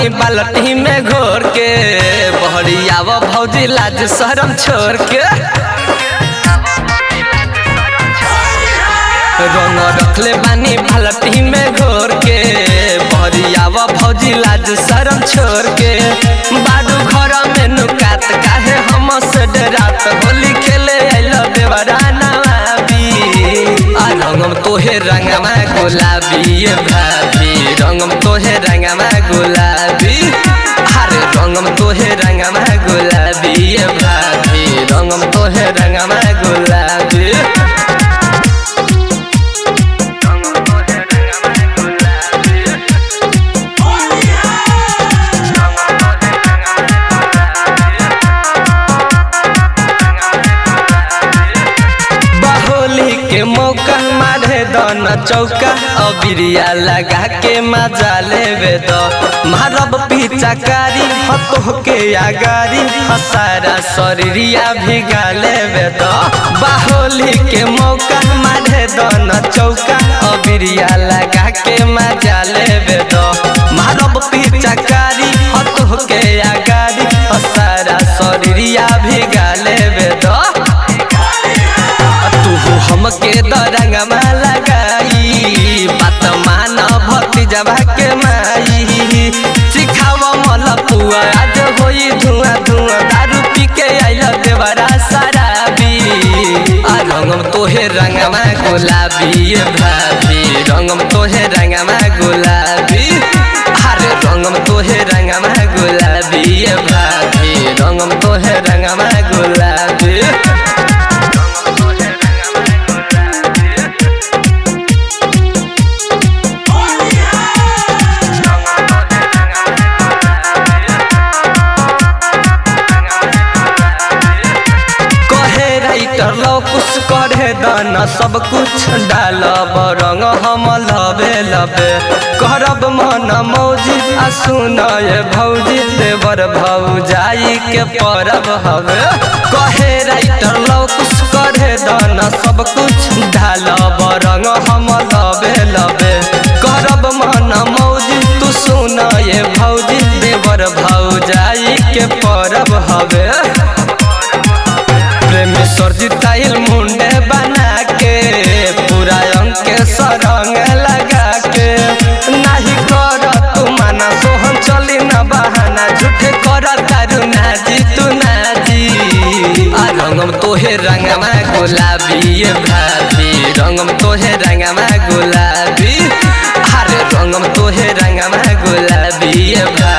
बाल्टी में घोर के बहरियाव भौजी लाज शरम छोड़ के रंग रखले बानी बाल्टी में घोर के बहरियाव भौजी लाज शरम छोड़ के बाडू घर में नुकात काहे हम से डरात होली खेले आइल देवराना आ रंगम तोहे रंगमा गुलाबी ये भाभी रंगम तोहे रंगमा गुलाबी अरे रंगम तोहे रंगमा गुलाबी ये भाभी रंगम तोहे रंगमा गुलाबी बहोली के मौका मारे दन चौका अबिरिया लगा के मजा लेवे द मारब पिचकारी हतो के आगारी हसारा शरीरिया भिगा लेवे द बाहोली के मौका मारे दन चौका अबिरिया लगा के मजा लेवे द मारब पिचकारी हतो के आगारी हसारा शरीरिया भिगा लेवे द तू हमके दरंगमा लगाई बात मान भक्ति जबा के माई सिखाव मल पुआ आज होई धुआं धुआं दारू पी के आइल देवरा शराबी आ रंगम तोहे रंगमा गुलाबी ये भाभी रंगम तोहे रंगमा गुलाबी अरे रंगम तोहे रंगमा गुलाबी ये भाभी रंगम तोहे रंगमा गुलाबी कहे राइटर लो कुछ करे दाना सब कुछ डालब रंग हम लबे लबे करब मन मौजी आ सुनय भौजी देवर भौजाई के परब हवे कहे राइटर लो कुछ करे दाना सब कुछ डालब रंग हम लबे लबे करब मन मौजी तू सुनय भौजी देवर भौजाई के परब हवे प्रेम सरजिताइल मुंडे बना के पूरा अंग के सरंग लगा के नाही कर तू माना सोहन चली न बहाना झूठे कर तारू नाजी तू नाजी आ रंगम तोहे रंगमा गुलाबी ये भाभी रंगम तोहे रंगमा गुलाबी अरे रंगम तोहे रंगमा गुलाबी ये भाभी